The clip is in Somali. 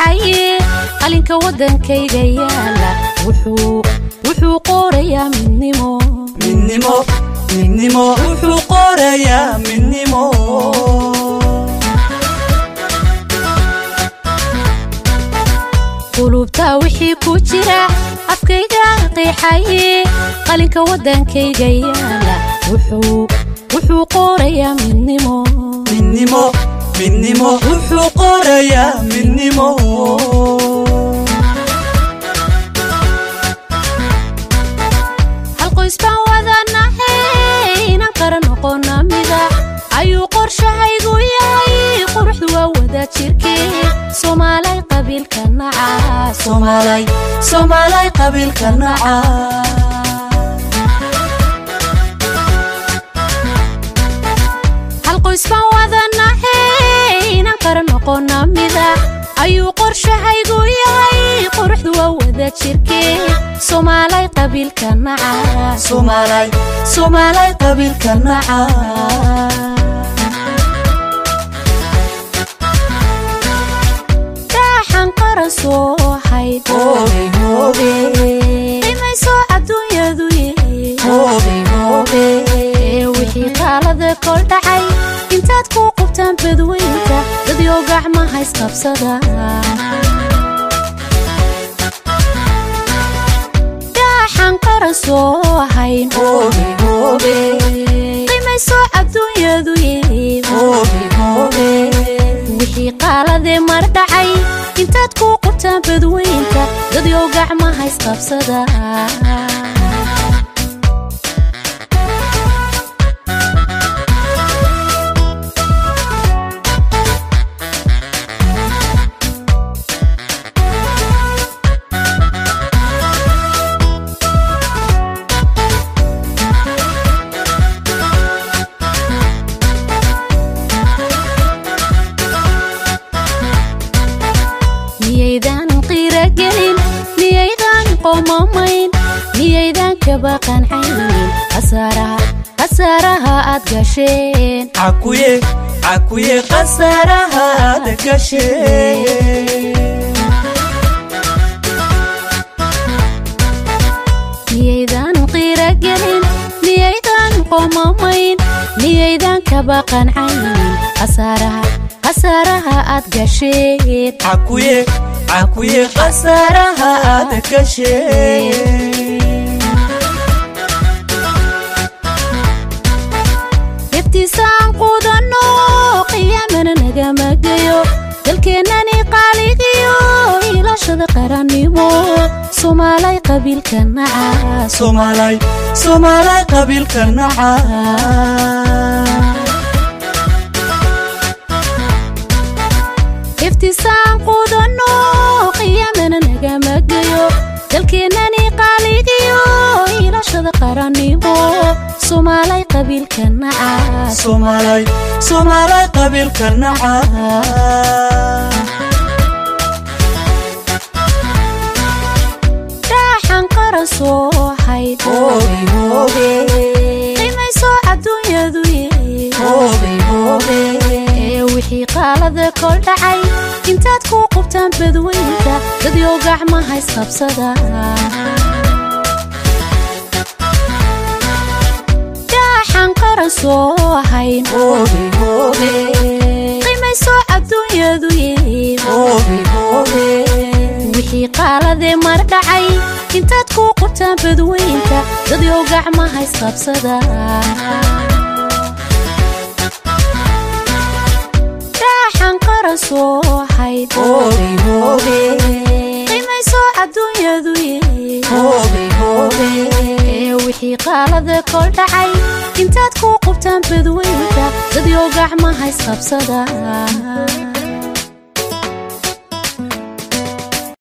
qeexaye qalinka waddankayga yaala wuxuu qorayaa midnimo midnimo midnimo wuxuu qorayaa midnimo qulubtaa wixii ku jira afkayga qeexaye qalinka waddankayga yaala wuxuu qorayaa midnimo midnimo midnimo wuxuu qorayaa midnimo hal qoys baan wadanahe inaan qara noqona mida ayuu qorshahaygu yahay quruxdu waa wada jirkee soomaalay qabiilka naca soomaalay soomaalay qabiilka naca hal qoys baan wadanahe inaan qara noqona mida ayuu qorshahaygu yahay quruxdu waa wada jirkee soomaalay qabiilka naca soomaalay soomaalay qabiilka naca daaxan qaran soo hayd hoobe hoobe qimayso adduunyadu hoobe hoobe ee wixii qaalada kol dhacay intaad ku qubtaan badweynta dadyo gacmaha isqabsada daaxan qaran soo hayn hoobe hoobe qimayso adduunyadu hoobe hoobe wixii qaaladee mar dhacay intaad ku qubtaan badweynta dadyo gacmaha isqabsada miyaydan qiiragelin miyaydan qomamayn miyaydan kaba qancaynin khasaaraha aad gasheen cakuye cakuye khasaaraha aad gashee miyaydan qiiragelin miyaydan qomamayn miyaydan kaba qancaynin khasaaraha aad gasheen cakuye cakuye khasaaraha aad gashee deftiisaan quudanno qiyaamana nagama geyo dalkeennani qaaligiyo ilaashada qarannimo soomaalay qabiilka naca soomaalay soomaalay qabiilka naca deftiisaan quudanno qiyaamana nagama geyo dalkeennani qaaligiyo ilaashada qarannimo soomaalay qabiilka naca soomaalay soomaalay qabiilka naca daaxan qaran soo hayd hoobe hoobe qimayso adduunyadu hoobe hoobe ee wixii qaalada kol dhacay intaad ku qubtaan badweynta dadyo gacmaha isqabsada daaxan qaran soo hayn hoobe hoobe qimayso adduunyadu hoobe hoobe wixii qaaladee mar dhacay intaad ku qubtaan badweynta dadyo gacmaha isqabsada daaxan qaran soo hayd hoobe hoobe qimayso adduunyadu hoobe hoobe ee wixii qaalada kol dhacay intaad ku qubtaan badweynta dadyo gacmaha isqabsada